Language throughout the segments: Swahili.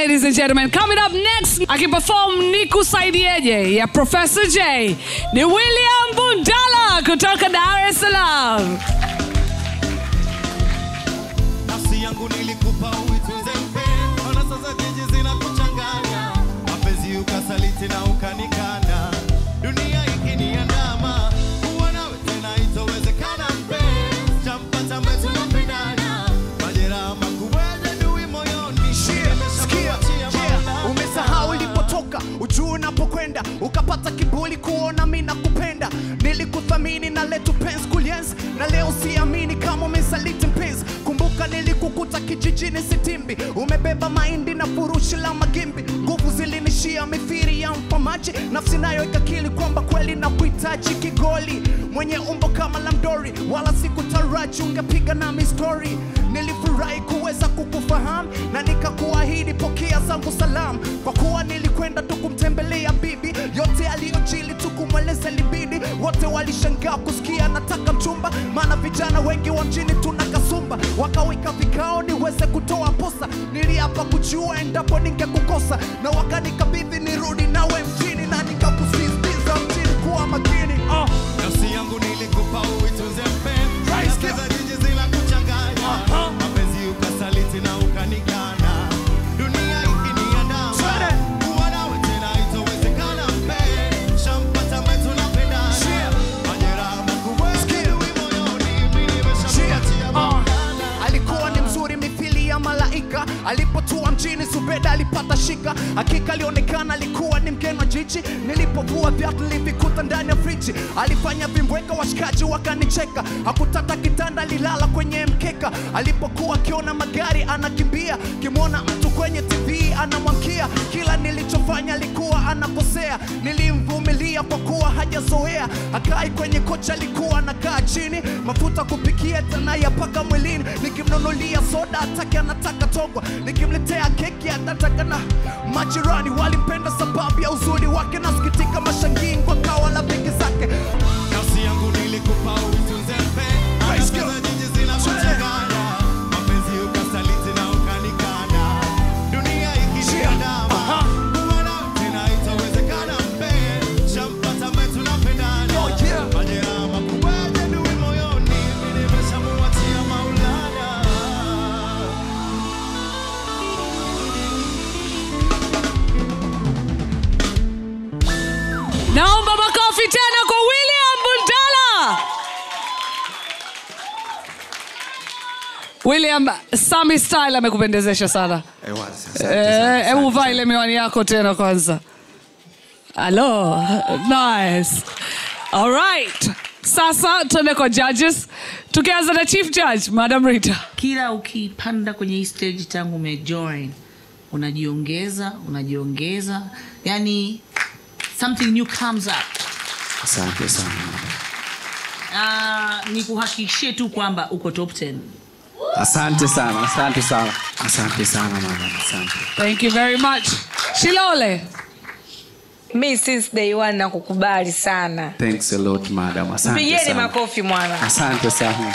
ladies and gentlemen. Coming up next, akiperform Nikusaidieje ya Professor J ni William Bundala kutoka Dar es Salaam. nafsi yangu nilikupa uitunze mpenzi, ona sasa jiji zinakuchanganya, mapenzi ukasaliti na ukanikana, dunia ikiniandama, kuwa nawe tena itowezekana mpenzi, champata ambaye tunapendana, majeraha makubwa yajadui moyoni, nimeshakuachia Maulana. umesahau ulipotoka ujuu unapokwenda ukapata kibuli kuona mi nakupenda nilikuthamini na letu pens kulienzi na leo siamini kama umesaliti mpenzi kumbuka nilikukuta kijijini sitimbi umebeba mahindi na furushi la magimbi nguvu zilinishia mithiri ya mpamaji nafsi nayo ikakili kwamba kweli na kuhitaji kigoli mwenye umbo kama la mdori wala sikutaraji ungepiga nami stori nilifurahi kuweza kukufahamu na nikakuahidi pokea zangu salamu kwa kuwa nilikwenda tu kumtembelea bibi yote aliyojili tu kumweleza libidi wote walishangaa kusikia nataka mchumba maana vijana wengi wa mjini tuna kasumba wakawika vikao niweze kutoa posa niliapa kujua endapo ningekukosa na wakanikabidhi nirudi nawe mjini na nikakusisitiza mjini kuwa makini uh. Nafsi yangu nilikupa uitunze mpenzi, Right, Hisia za jiji zinakuchanganya, mapenzi ukasaliti na ukanikana, dunia ikiniandama, Twende. kuwa nawe tena itowezekana mpenzi, shampata ambaye tunapendana, Yeah. majeraha makubwa yajadui moyoni, mimi nimeshakuachia Ah. Maulana. alikuwa ni mzuri mithili ya malaika alipotua mjini zubeda alipata shika hakika alionekana alikuwa ni mgeni wa jiji nilipovua viatu nilivikuta ndani ya friji alifanya vimbweka washikaji wakanicheka hakutata kitanda alilala kwenye mkeka alipokuwa akiona magari anakimbia kimwona mtu kwenye tv anamwankia kila nilichofanya alikuwa anakosea nilimvumilia kwa kuwa hajazoea akai kwenye kocha alikuwa anakaa chini mafuta kupikia tena yapaka mwilini nikimnunulia soda atake anataka togwa nikimletea keki anataka na majirani walimpenda sababu ya uzuri wake nasikitika mashangini kwa kawa la vingi zake Nafsi yangu nilikupa uitunze mpenzi, Let's go. Hisia za jiji zinakuchanganya, mapenzi ukasaliti na ukanikana, dunia ikiniandama, Aha. kuwa nawe tena itawezekana mpenzi, shampata ambaye tunapendana, Oh, yeah. majeraha makubwa yajadui moyoni, mimi nimeshamuachia Maulana. Naomba makofi tena kwa William Bundala. William, Sami Style amekupendezesha sana. Eh, Hebu vaa ile miwani yako tena kwanza. Hello. Nice. All right. Sasa tuende kwa judges. Tukianza na Chief Judge, Madam Rita. kila ukipanda kwenye hii stage tangu umejoin unajiongeza unajiongeza yani something new comes up asante sana uh, ni kuhakikishie tu kwamba uko top 10 asante sana asante sana asante sana madam asante Thank you very much. Shilole. mi since day one nakukubali sana thanks a lot madam asante pigeni sana makofi mwana asante sana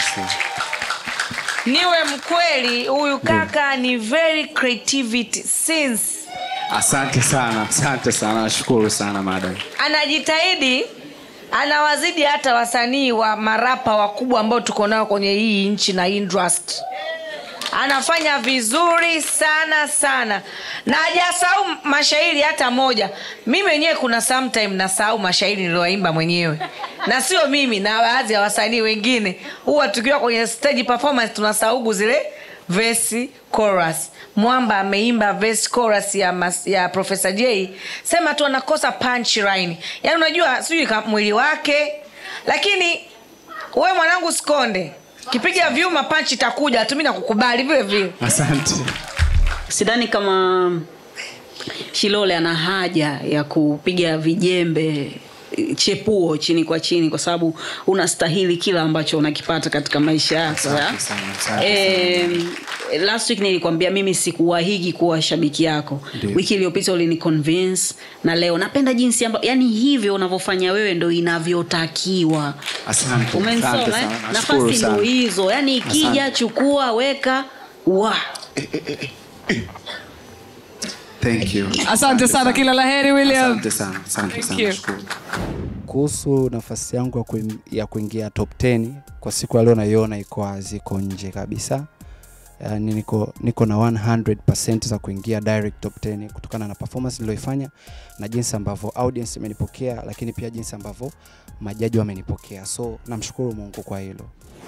niwe mkweli huyu kaka ni very creativity since asante sana asante sana nashukuru sana madam anajitahidi anawazidi hata wasanii wa marapa wakubwa ambao tuko nao kwenye hii nchi na industry anafanya vizuri sana sana na hajasahau mashairi hata moja mi mwenyewe kuna sometime nasahau mashairi niliyoimba mwenyewe na sio mimi na baadhi ya wasanii wengine huwa tukiwa kwenye stage performance tunasaugu zile vesi chorus mwamba ameimba verse chorus ya, mas, ya profesa j sema tu anakosa punchline yaani unajua sijui ka- mwili wake lakini we mwanangu sikonde kipiga vyuma panchi itakuja tu mi nakukubali vile vile asante sidhani kama shilole ana haja ya kupiga vijembe eh, chepuo chini kwa chini kwa sababu unastahili kila ambacho unakipata katika maisha yako ya? Asante sana, asante Em, last week nilikwambia mimi sikuwahigi kuwa shabiki yako Ndio. wiki iliyopita ulini convince na leo napenda jinsi amba, yani hivyo unavyofanya wewe ndo inavyotakiwa asante umenisoma asante eh? sana nashukuru nafasi ndo sana hizo yani ikija Asante. chukua weka wa Thank you. asante sana kila laheri william Asante sana. Asante Thank sana. you. Nashukuru. kuhusu nafasi yangu ya, kuing, ya kuingia top 10 kwa siku ya leo naiona iko wazi, iko nje kabisa yani niko, niko na 100% za kuingia direct top 10 kutokana na performance niliyoifanya na jinsi ambavyo audience imenipokea lakini pia jinsi ambavyo majaji wamenipokea so namshukuru mungu kwa hilo